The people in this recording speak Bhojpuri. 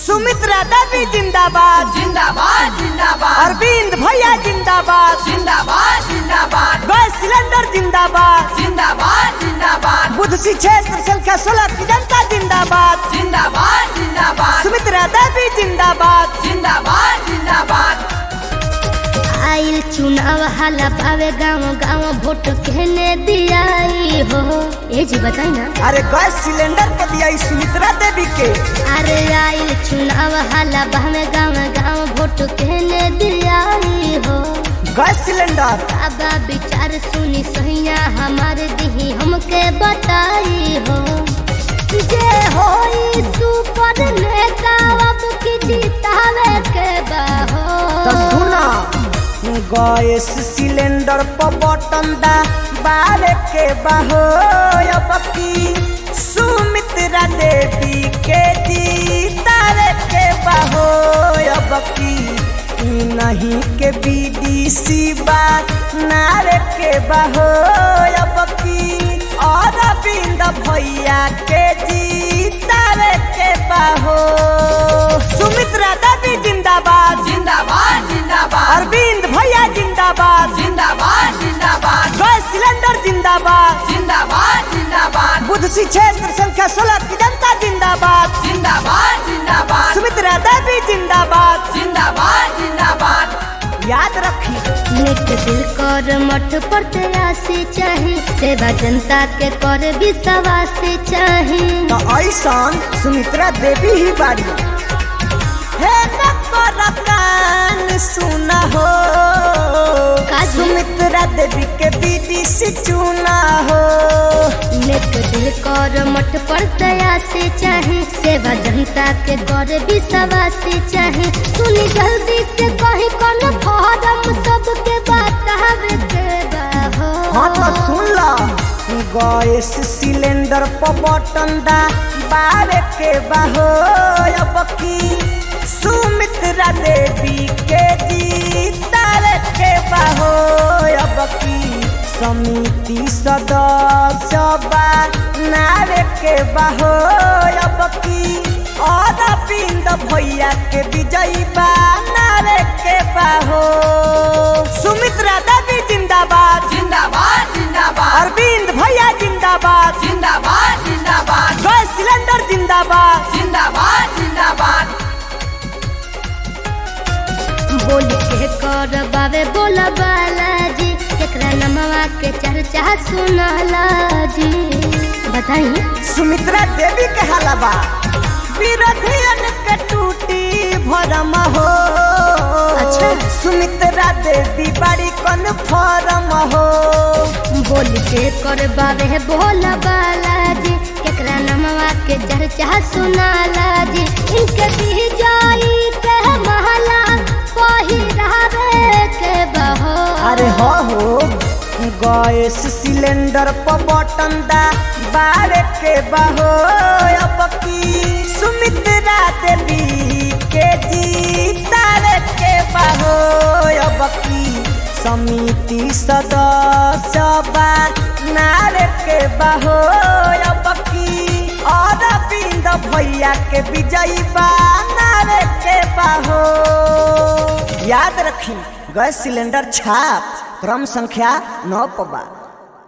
सुमित्रा देवी जिंदाबाद जिंदाबाद जिंदाबाद अरविंद भैया जिंदाबाद जिंदाबाद जिंदाबाद गैस सिलेंडर जिंदाबाद जिंदाबाद जिंदाबाद बुद्ध सी क्षेत्र संख्या सोलह की जनता जिंदाबाद जिंदाबाद जिंदाबाद सुमित्रा देवी जिंदाबाद जिंदाबाद जिंदाबाद आइल चुनाव हाला पावे गाँव गाँव वोट कहने दियाई हो ए जी बताई ना अरे गैस सिलेंडर पर दिया ई सुमित्रा देवी के अरे आइल चुनाव हाला पावे गाँव गाँव वोट कहने दियाई हो गैस सिलेंडर बाबा विचार सुनी सहिया हमारे दिही हमके बताई हो जे होई सुपर नेता अब की जीतावे के बाहो तो सुना गैस सिलेंडर पर बटन दा बारे के बहो अब की सुमित्रा देवी के जीतारे के बहो अब की ई नहीं के बीडीसी बा नारे के बहो अब की और बिंद भैया के जीतारे के बहो सुमित्रा देवी जिंदाबाद जिंदाबाद जिंदाबाद अरविंद भैया जिंदाबाद जिंदाबाद जिंदाबाद गैस सिलेंडर जिंदाबाद जिंदाबाद जिंदाबाद बुद्ध सी क्षेत्र संख्या सोलह की जनता जिंदाबाद जिंदाबाद जिंदाबाद सुमित्रा देवी जिंदाबाद जिंदाबाद जिंदाबाद याद रखी नेक दिल कर मठ पर तेरासी चाहे सेवा जनता के कर विश्वास चाहे तो ऐसा सुमित्रा देवी ही बाड़ी हे नकर कान सुना हो काजी? सुमित्रा देवी के बीडीसी चुना हो नेक दिल कर मठ पर तेरासी चाहे सेवा जनता के कर विश्वास चाहे सुनी जल्दी से कहीं कौन फॉर्म सबके बतावे के बाहो हाँ तो सुन ला गैस सिलेंडर पर बटन दा बारे के बहो अब की सुमित्रा देवी के जीतार के बहो अब की समिति सदस्य बा नारे के बहो अब की और बिंद भैया के विजयी बा नारे के बहो सुमित्रा देवी जिंदाबाद जिंदाबाद जिंदाबाद अरविंद भैया जिंदाबाद जिंदाबाद जिंदाबाद गैस सिलेंडर जिंदाबाद जिंदाबाद जिंदाबाद बोल के कर बाबे बोल बालाजी केकरा नमवा के चर्चा सुनाला जी बताई सुमित्रा देवी के हलवा विरोधियन के टूटी भरम हो अच्छा। सुमित्रा देवी बड़ी कौन फॉर्म हो बोल के कर बाबे बोल बालाजी केकरा नमवा के चर्चा सुनाला जी इनके दी जाई के महला पहिरावे के बहो अरे हो हो गैस सिलेंडर पर बटन दा बारे के बहो अब की सुमित्रा देवी के जीतारे के बहो अब की समिति सदस्य बा नारे के बहो अब की और बिंद भैया के विजयी बा नारे के बहो याद रखी गैस सिलेंडर छाप क्रम संख्या नौ पबा